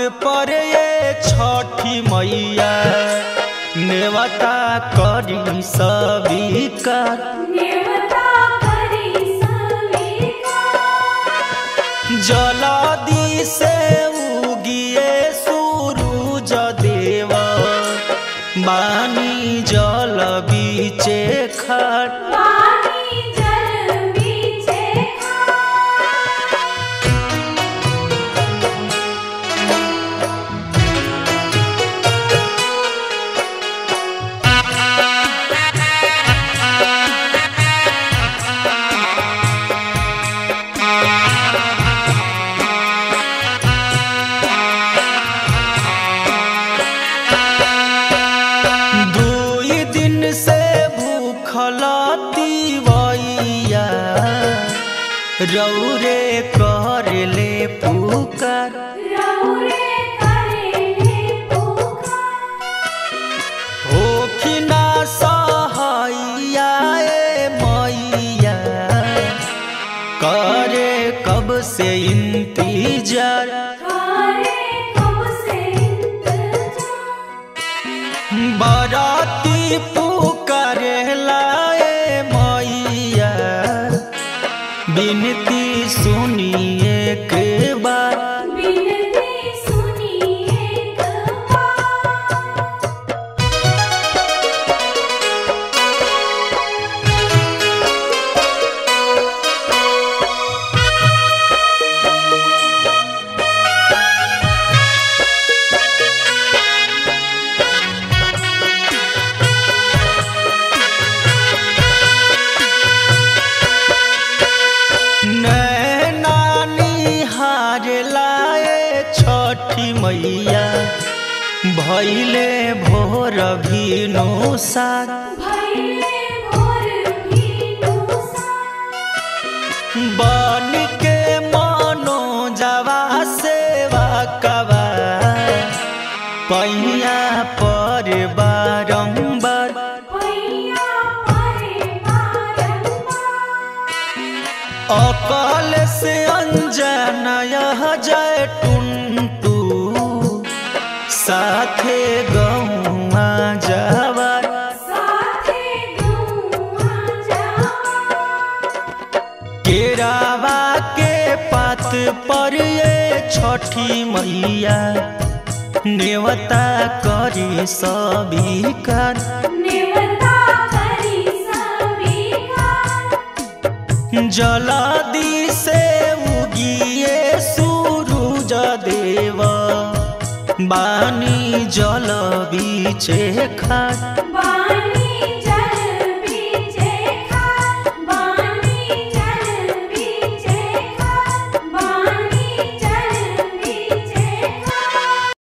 पर ये छठी मैया नेवता करी स्वीकार नेवता करी स्वीकार जलदी से उगिए सूरज देव बानी जल बीचे खट पानी जल बीचे खाट दुई दिन से भूखल तिवैया रौरे कर ले पुकार रौरे करेले पुकार होखिना सहैया ए मैया करे कब से इंतजार करे कब से इंतजार बराती पुकारे लाए मैया बिनती सुनिए के बार बिनती सुनिए कपार नानी हार लाए छठी मैया भैले भोर भीनो सार भैले भोर भीनुसा बन के मनो जवा सेवा कबा पैया पर बारंबार पैया परे बारंबार अकल से अनजान यह जय टुनटू साथे गौआ जवार साथे गौआ जावा केरावा के पात पर ये छठी मैया नेवता करी सबिकार नेवता करी स्वीकार जलादि से उगिए सूरज देव बानी जल बीचे खाट